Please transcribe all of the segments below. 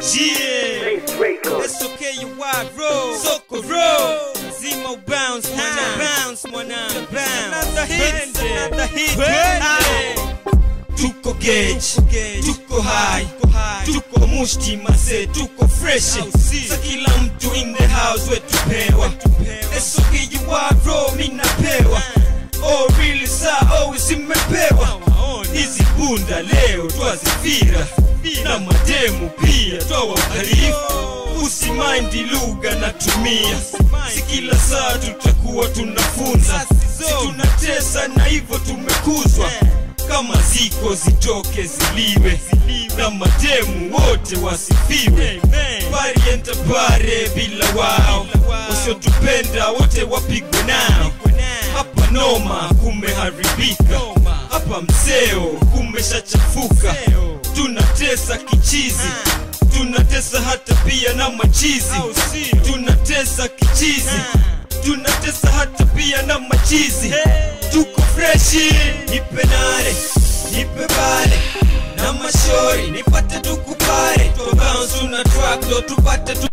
Yeah. It's okay you wide road. Soko road. Zima bounce mwana bounce mwana bounce. Another hit. Another hit. Twende. Tuko gauge, tuko high, tuko mushti mase, tuko fresh. Sa kila mtu in the house wetupewa. It's okay you wide road, mi napewa. Oh really sa, oh simepewa. Hizi bunda leo twazifira na mademu pia twawahalifu usimaindi lugha natumia si kila saa tutakuwa tunafunza si tunatesa na hivyo tumekuzwa kama ziko zitoke ziliwe na mademu wote wasifiwe parienta pare bila wao wasiotupenda wote wapigwe nao hapa noma kumeharibika hapa mseo kumeshachafuka tunatesa kichizi tunatesa hata pia na machizi tunatesa kichizi tunatesa hata pia na machizi tuko freshi nipe nare nipe bale na mashori nipate tukupare tobounce tuna track ndo tupate tu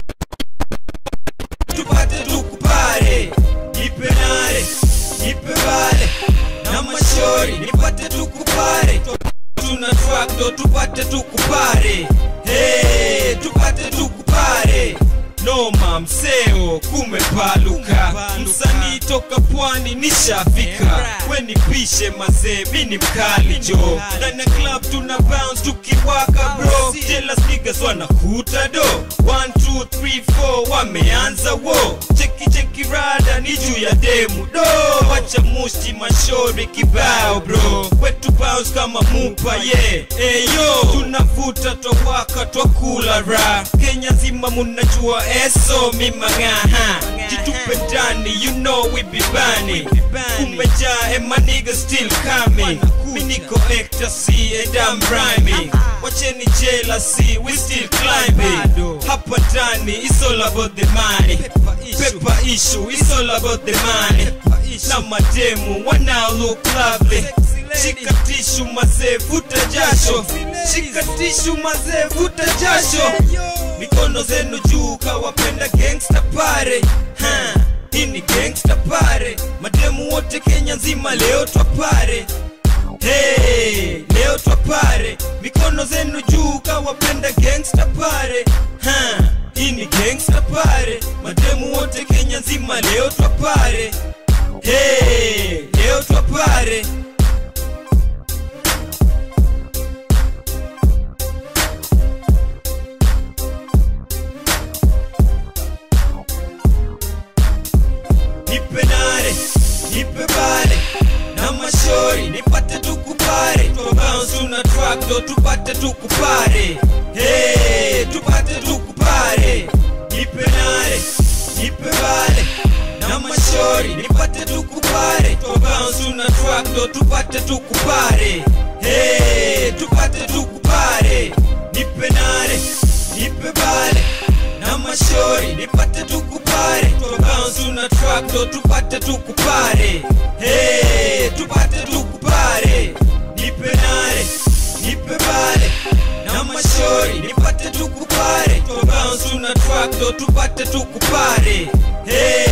tupate tukupare nipe nare nipe bale na mashori nipate tukupare tuna track ndo tupate tukupare hey, tupate tukupare noma mseo kumepaluka msanii toka pwani nishafika wenipishe mazee mini mkali jo ndani ya club tuna bounce tukiwaka bro jealous niggas wanakuta do 1 2 3 4 wameanza wo cheki cheki rada ni juu ya demu do wacha mushi mashori kibao bro wetu bounce kama mupa ye yeah. eyo tunavuta twawaka twakula ra kenya nzima munajua eso mimang'aha jitupe ndani you know we be bani kumejaa and my niggas still coming mi niko ecstasy and I'm rhyming wacheni jealousy we still climbing hapa ndani it's all about the money paper issue it's all about the money na mademu wanao look lovely shika tishu mazee vuta jasho shika tishu mazee vuta jasho mikono zenu juu kawapenda gangsta pare ha, hii ni gangsta pare mademu wote kenya nzima leo twapare hey, leo twapare mikono zenu juu kawapenda gangsta pare ha, hii ni gangsta pare mademu wote kenya nzima leo twapare hey, leo twapare nipe nare nipe bale na mashori nipate tukupare tobounce tuna track ndo tupate tukupare hey, tupate tukupare nipe nare nipe bale na mashori nipate tukupare tobounce tuna track ndo tupate tukupare hey, tupate tukupare nipe nare nipe bale na mashori nipate tukupare tobounce tuna track ndo tupate tukupare hey, tupate tukupare nipe nare nipe bale na mashori nipate tukupare tobounce tuna track ndo tupate tukupare hey,